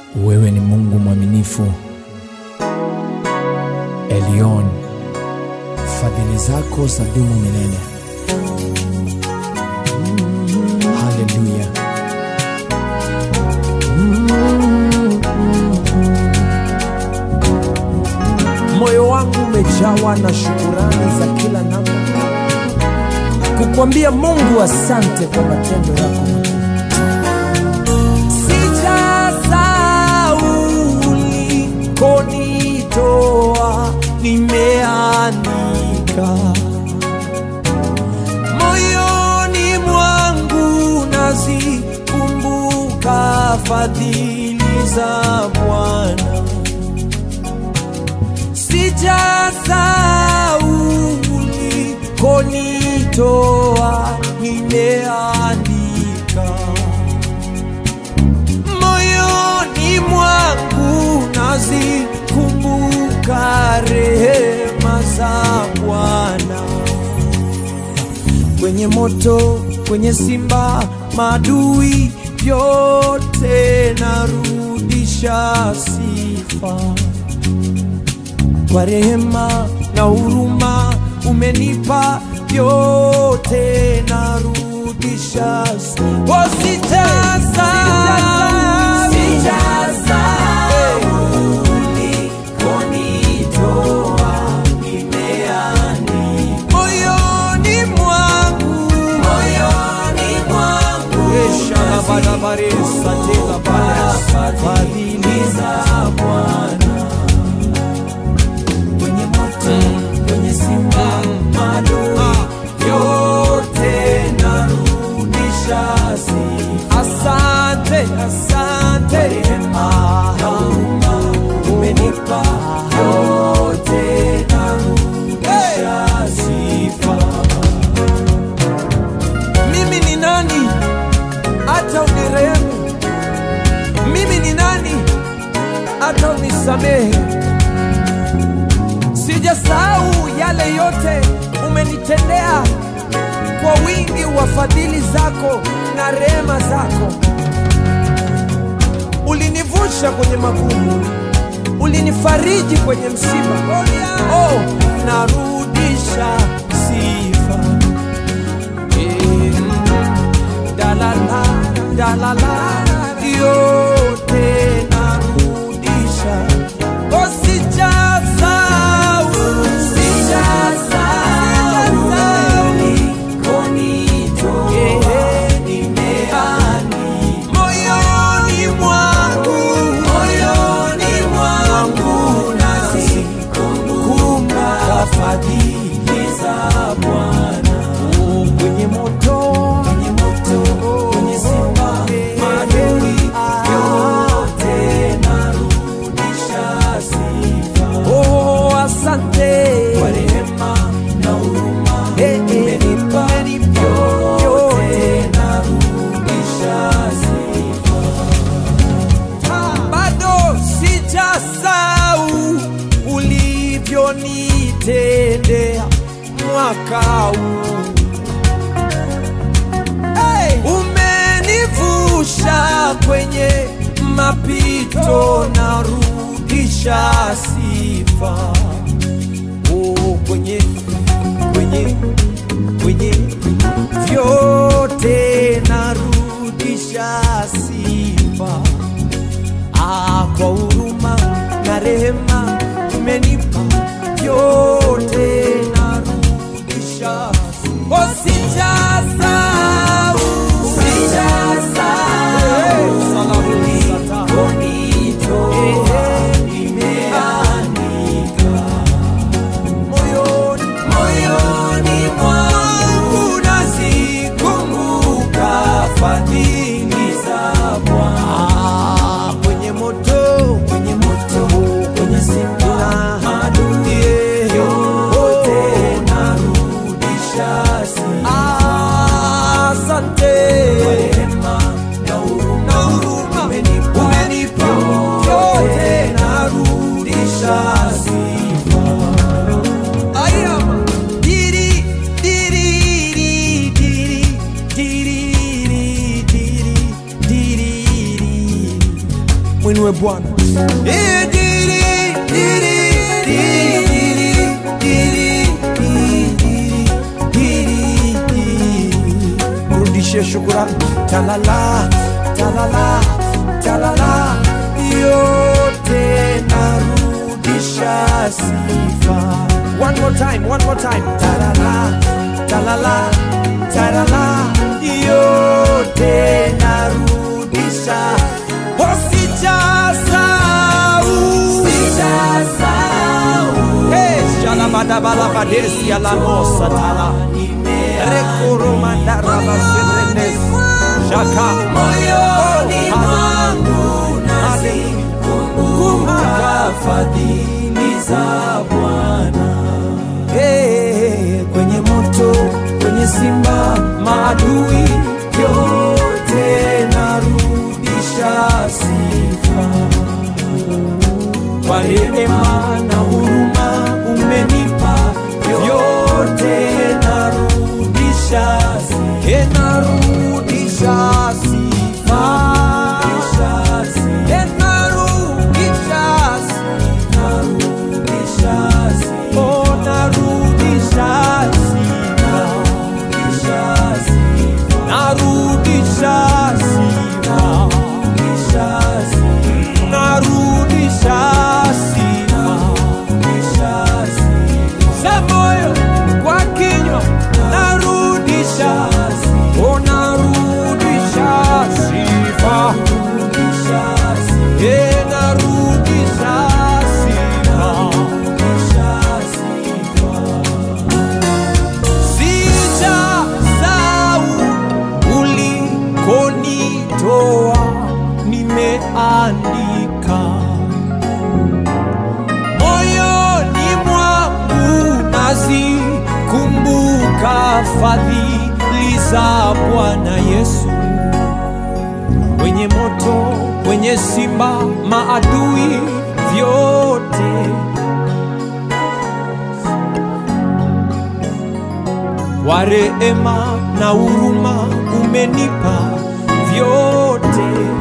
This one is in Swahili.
Wewe ni Mungu mwaminifu, Elion, fadhili zako za dumu milele. Haleluya. Moyo wangu umejawa na shukurani za kila namna, kukwambia Mungu asante kwa matendo yako makuu. Sijasahau ulikonitoa, nimeandika moyoni mwangu, nazikumbuka fadhili za Bwana. Sijasahau ulikonitoa, nimeandika moyoni mwangu nazikumbuka rehema za Bwana. Kwenye moto, kwenye simba, madui vyote narudisha sifa kwa rehema na huruma umenipa vyote narudisha sifa. moyoni mwangu fadhili za Bwana kwenye moto, kwenye simba, madui yote narudisha sifa. Asante, asante, rehema na huruma umenipa yote narudisha sifa. Mimi ni nani hata unirehemu? Mimi ni nani hata unisamehe? Sijasahau yale yote umenitendea kwa wingi wa fadhili zako na rehema zako. Ulinivusha kwenye magumu, ulinifariji kwenye msiba. Oh, narudisha sifa. Eh, dalala, dalala, yote narudisha. Oh, sijasahau, sijasahau Eh, moyoni mwangu, moyoni mwangu nazikumbuka fadhili za Bwana. Oh, kwenye moto, kwenye moto, kwenye simba, madui yote narudisha sifa. Oh, asante kwa rehema na huruma umenipa yote narudisha sifa. Bado sijasahau ulivyonitendea mwaka huu hey! Umenivusha kwenye mapito, narudisha sifa oh, kwenye kwenye kwenye vyote narudisha sifa ah, kwa huruma na rehema umenipa vyote narudisha oh, sijasahau sijasahau nimeandika moyoni moyoni mwangu nazikumbuka fadhili za Bwana kwenye moto kwenye moto kwenye simba madui mwinue Bwana. Eh, diri, diri, diri, diri, diri, diri, diri. Mrudishie shukurani. Talala, talala, talala, yote narudisha sifa. One more time, one more time. Talala, talala, talala, yote narudisha. Hosijasahau. Hey, shalabadabalabadesi alamosa tala. Rekoromandarabaserenes. Shaka. moyoni Oh, mwangu Kumbuka. nazikumbuka fadhili za Bwana. Hey, kwenye moto, kwenye simba, maadui yote narudisha sifa. Kwa rehema na huruma umenipa yote narudisha sifa. Hey, narudisha sifa. Hey, narudisha sifa. Oh, narudisha sifa. Narudisha sifa. Narudisha sifa. Za moyo kwa kinywa narudisha. Oh, narudisha sifa. Eh, narudisha sifa. Sijasahau ulikonitoa, nimeandika moyoni mwangu, nazikumbuka fadhili za Bwana Yesu. Kwenye moto, kwenye simba, maadui vyote kwa rehema na huruma umenipa vyote